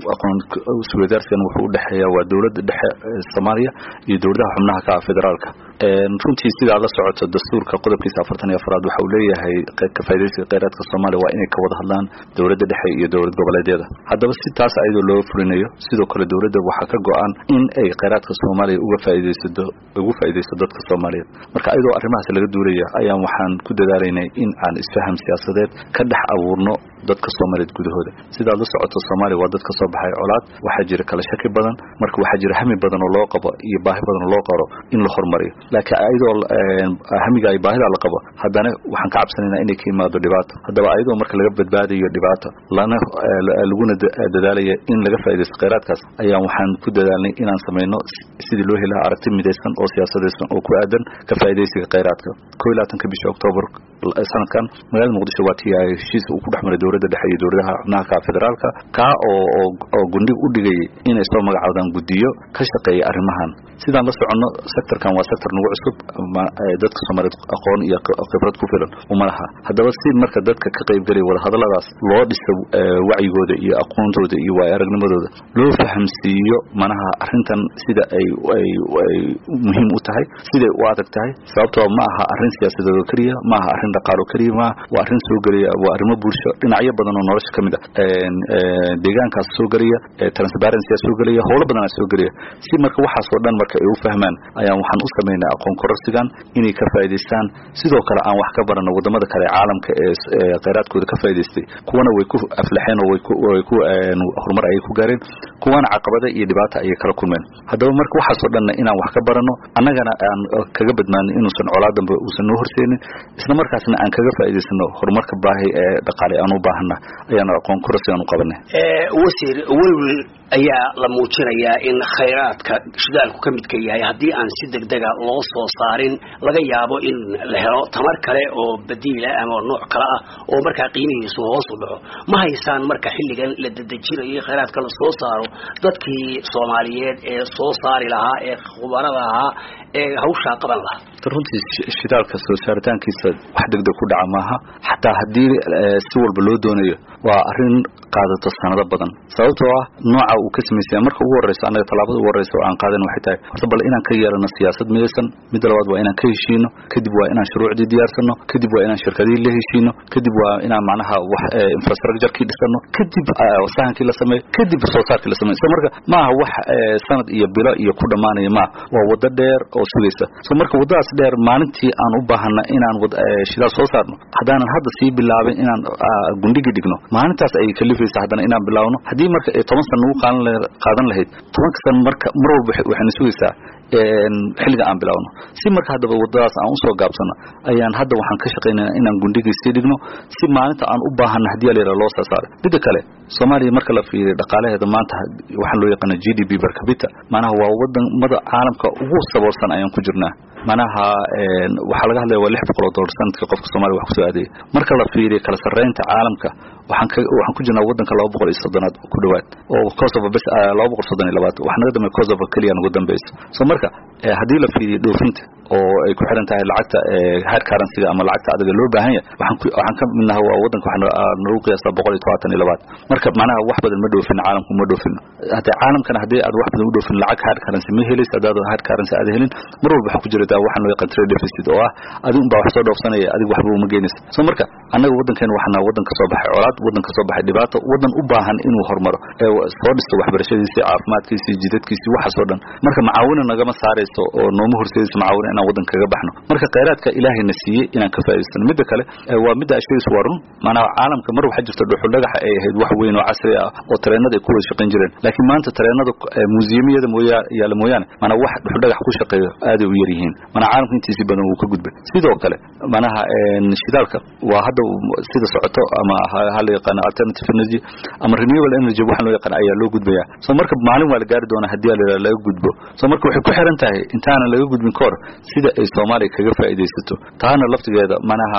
aqoon isweydaarsigan wuxuu udhexeeya waa dowladda dhexe soomaaliya iyo dowladaha xubnaha ka federaalka runtii sidaa la socoto dastuurka qodobkiisa afartan iyo afraad waxa uu leeyahay ka faa'idaysiga kheyraadka soomaaliya waa inay ka wada hadlaan dowladda dhexe iyo dowlad goboleedyada haddaba si taas ayadoo loo fulinayo sidoo kale dowladda waxaa ka go-an in ay kheyraadka soomaaliya uga faa'iidaysato ugu faa'iidaysto dadka soomaaliyeed marka ayadoo arrimahaas laga duulaya ayaan waxaan ku dadaalaynay in aan isfaham siyaasadeed ka dhex abuurno dadka soomaaliyeed gudahooda sidaad la socoto soomaaliya waa dad ka soo baxay colaad waxaa jira kala shaki badan marka waxaa jira hami badan oo loo qabo iyo baahi badan oo loo qaro in la horumariyo laakiin ayadoo hamiga ay baahida la qabo haddana waxaan ka cabsanaynaa inay ka imaado dhibaato haddaba ayadoo marka laga badbaadayo dhibaato lana laguna dadaalaya in laga faaidaysto kheyraadkaas ayaan waxaan ku dadaalnay inaan samayno sidii loo helaha aragti midaysan oo siyaasadaysan oo ku aadan ka faa'idaysiga kheyraadka ko iyo labaatanka bisha octoobar sanadkan magaalada muqdisho waa tii ay heshiis uu ku dhex maray dowladda dhexe iyo dowladaha xubnaha ka federaalka kaa oo oo gundhig u dhigayay inay soo magacaabdaan guddiyo ka shaqeeya arrimahan sidaan la soconno sectorkan waa sector nagu cusub dadka soomaaliyeed aqoon iyo khibrad ku filan uma laha haddaba si marka dadka ka qaybgelaya wadahadalladaas loo dhiso wacyigooda iyo aqoontooda iyo waay aragnimadooda loo fahamsiiyo manaha arrintan sida ay ay ay muhiim u tahay siday u adag tahay sababtoo ma aha arrin siyaasadeed oo keliya ma aha arrin dhaqaalo keliya ma waa arrin soo gelaya waa arrimo bulsho dhinacyo badan oo nolosha ka mid ah deegaankaas soo gelaya transparency soo gelaya howlo badan soo gelaya si marka waxaas oo dhan marka ay u fahmaan ayaan waxaan u sameynay aqoon kororsigan inay ka faa'iidaystaan sidoo kale aan wax ka barano wadamada kale caalamka ee kheyraadkooda ka faa'iidaystay kuwana way ku aflaxeen oo way ku way ku horumar ayay ku gaareen kuwana caqabada iyo dhibaata ayay kala kulmeen haddaba marka waxaas oo dhanna inaan wax ka barano annagana aan kaga badbaadin inuusan colaadanba uusan noo horseenin isla markaasna aan kaga faa'iidaysano horumarka baahi ee dhaqaale aan u baahana ayaan aqoon kororsigan u qabanay wasiir welwel ayaa la muujinayaa in khayraadka shidaalku ka midka yahay haddii aan si degdega loo soo saarin laga yaabo in la helo tamar kale oo badiila ama nooc kale ah oo markaa qiimihiisu hoos u dhaco ma haysaan marka xilligan la dedejinayo khayraadka la soo saaro dadkii soomaaliyeed ee soo saari lahaa ee khubarada ahaa ee hawshaa qaban lahaa runtii shidaalka soo saaritaankiisa wax degdeg ku dhaca maaha xataa haddii si walba loo doonayo waa arrin qaadato sanado badan sababtoo ah nooca uu ka samaysaya marka ugu horreyso annaga tallaabada ugu horreysa oo aan qaadan waxay tahay horta bal inaan ka yeelano siyaasad midaysan midda labaad waa inaan ka heshiino kadib waa inaan shuruucdii diyaarsano kadib waa inaan shirkadihii la heshiino kadib waa inaan macnaha wax infrastructurekii dhisano kadib sahankii la sameeyo kadib soo saarkii la sameeyo so marka maaha wax sanad iyo bilo iyo ku dhammaanaya maaha waa waddo dheer oo sugaysa so marka waddadaas dheer maalintii aan u baahana inaan shidaal soo saarno haddaanan hadda sii bilaabin inaan gundhigi dhigno maalintaas ayay kalifaysa haddana inaan bilaabno haddii marka ay toban sana nagu qaadan lahayd tobanka sana marka mar walba waxayna sugaysaa xilliga aan bilaabno si marka haddaba waddadaas aan usoo gaabsano ayaan hadda waxaan ka shaqaynayna inaan gundhigii sii dhigno si maalinta aan u baahana haddii alayra loo soo saaro midda kale soomaaliya marka la fiiriyo dhaqaalaheeda maanta waxaa loo yaqaana g d b barkabita macnaha waa wadamada caalamka ugu saboolsan ayaan ku jirnaa manaha waxaa laga hadlaya waa lix boqol oo dollar sanadkii qofka soomaliya wax kusoo aadaya marka la fiiriyo kala sarreynta caalamka waxaan ka waxaan ku jirnaa waddanka laba boqol iyo soddonaad ku dhowaad oo kosovo bes laba boqol soddon iyo labaad wax naga dambe kosovo keliya nagu dambeyso so marka haddii la fiiriyo dhoofinta oo ay ku xiran tahay lacagta hard currency-ga ama lacagta adaga loo baahan yahay waxaan ku waxaan ka midnaha waa waddanka waxaa nagu qiyaastaa boqol iyo todobaatan iyo labaad marka macnaha wax badan ma dhoofin caalamku ma dhoofin haddee caalamkana haddii aad wax badan u dhoofin lacag hard currency ma helaysa haddaad hard currency aad helin mar walba waxaa ku jirtaa waxaan loo yaqaan trade deficit oo ah adigu unbaa wax soo dhoofsanaya adigu waxba uma geynaysa so marka annaga waddankeena waxana waddan ka soo baxay colaad waddan ka soo baxay dhibaato waddan u baahan inuu horumaro ee soo dhisto waxbarashadiisii caafimaadkiisii jidadkiisii waxaas oo dhan marka macaawina nagama saarayso oo nooma horseedayso macaawina inaan waddan kaga baxno marka khayraadka ilaahayna siiyey inaan ka faa'idaystano midda kale waa midda ashadiis waa run maanaa caalamka mar waxaa jirta dhuxul dhagaxa ay ahayd wax weyn oo casri ah oo tareenada ay ku wada shaqayn jireen laakiin maanta tareenada muusiyamiyada mooya yaala mooyaane maanaa wax dhuxul dhagax ku shaqeeyo aaday u yar yihiin maanaa caalamka intiisii badan wuu ka gudbay sidoo kale manaha shidaalka waa hadda sida socoto ama ha la yaqaano alternative energy ama renewable energy waxaan loo yaqaan ayaa loo gudbaya so marka maalin waa la gaari doonaa haddii la laga gudbo so marka waxay ku xiran tahay intaanan laga gudbin kahor sida ay soomaaliya kaga faa'iidaysato taana laftigeeda manaha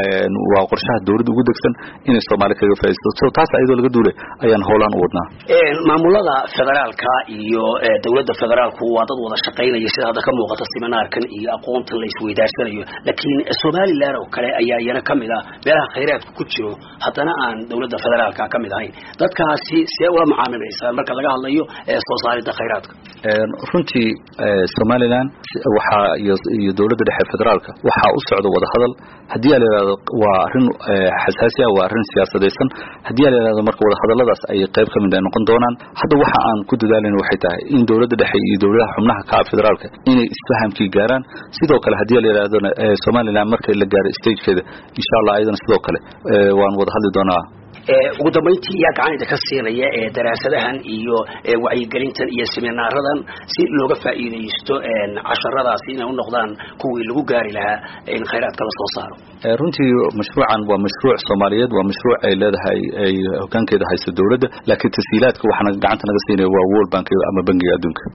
waa qorshaha dawladda ugu degsan inay soomaaliya kaga faa'iidaysato so taas ayadoo laga duulay ayaan howlaan u wadnaa maamulada federaalka iyo dawladda federaalku waa dad wada shaqaynaya sida hadda ka muuqata seminaarkan iyo aqoontan la isweydaarsanayo laakiin somalilan oo kale ayaa iyana kamid ah meelaha khayraadku ku jiro haddana aan dowladda federaalka ka mid ahayn dadkaasi see ula macaamilaysaan marka laga hadlayo soo saaridda khayraadka runtii somalilan waxaa iyo dowladda dhexe federaalka waxaa u socda wadahadal haddii a la yihahdo waa arrin xasaasi ah waa arrin siyaasadaysan haddii a la yihahdo marka wadahadaladaas ay qayb ka mid ay noqon doonaan hadda waxa aan ku dadaalayna waxay tahay in dowladda dhexe iyo dowladaha xubnaha ka ah federaalka inay isfahamkii gaaraan sidoo kale haddii la yidhahdona somalilan marka la gaaro stagekeeda insha allah ayadana sidoo kale waan wada hadli doonaa ugu dambayntii yaa gacan idinka siinaya ee daraasadahan iyo wacyigelintan iyo seminaaradan si looga faa'iidaysto casharadaasi inay u noqdaan kuwii lagu gaari lahaa in khayraadka la soo saaro runtii mashruucan waa mashruuc soomaaliyeed waa mashruuc ay leedahay ay hogaankeeda hayso dowladda laakiin tashiilaadka waxaana gacanta naga siinaya waa world bank ama bangiga adduunka